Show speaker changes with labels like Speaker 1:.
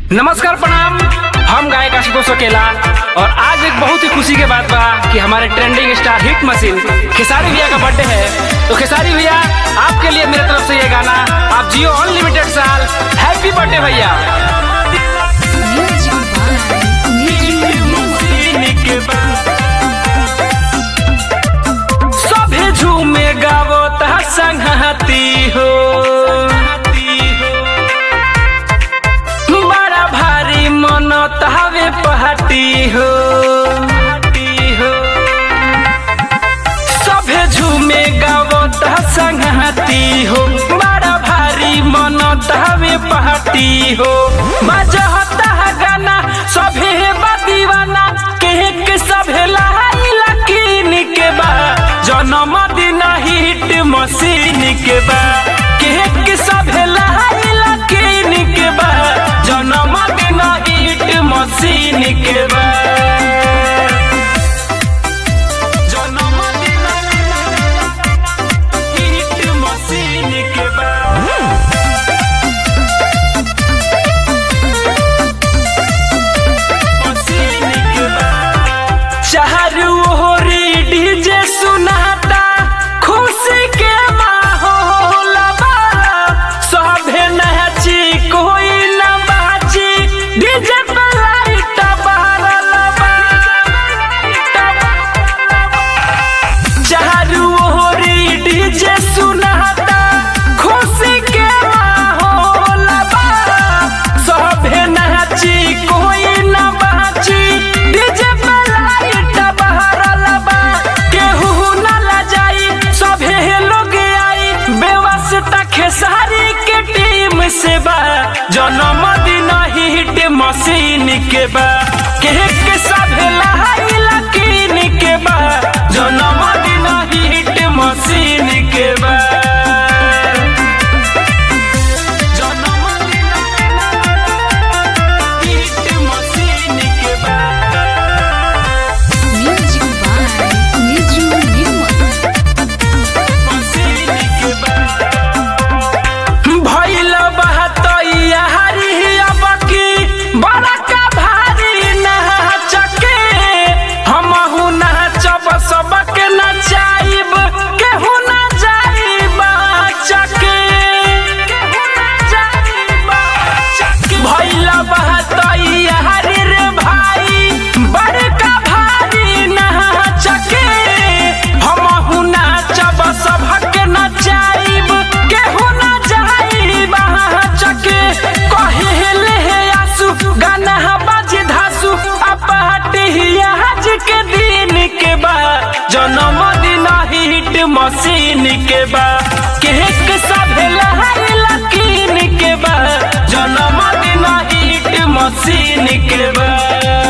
Speaker 1: नमस्कार प्रणाम हम गायक आशुतोष अकेला और आज एक बहुत ही खुशी के बात बा कि हमारे trending star hit machine Khesari भैया का बर्थडे है तो खेसारी भैया आपके लिए मेरे तरफ से ये गाना आप जियो अनलिमिटेड साल हैप्पी बर्थडे भैया सभे झूमे गावो ता संगती हो बड़ा भारी मन तहावे पहाटी हो सभे झूमे गावो ता संगती हो बड़ा भारी मन तहावे पहाटी हो बजहता गाना सभे बा दीवाना केक सभे लहाई लकीन के बा जन्मदिन हिट मशीन के बा केक सभे लहाई लकीन के बा जन्मदिन हिट मशीन के बा जन्मदिन हिट मशीन के बा चारू ओरी डीजे सुनाता खुशी के माहौल बा सभे नाची कोई न बाची डीजे पे लाइट बारल बा चारू ओरी डीजे सुनाता खुशी के माहौल बा सभे नाची कोई न बाची डीजे पे लाइट बहरल बा केहू न लजाई सभे लोग आई व्यवस्था खेसारी के टीम से बा जन्मदिन हिट मशीन के बा केक सभे लहाई लकीन के बा जन्मदिन हिट मशीन के बा जन्मदिन हिट मशीन के बा
Speaker 2: Music by Niju Nirmal.
Speaker 1: भइल बहतैया हरी अब की बड़का भारी नाचके हमहु नाचब सबके नचाइब केहू ना जाइब चके भइल बहतैया हरी रे भाई बड़का भारी नाचके हमहु नाचब सबके नचाइब केहू ना जाइब चके कहिले हे आसु गाना बाजी धासु अपहटी आज के दिन के बा जन्मदिन हिट मशीन के बा केक सभे लहाई लकीन के बा जन्मदिन हिट मशीन के बा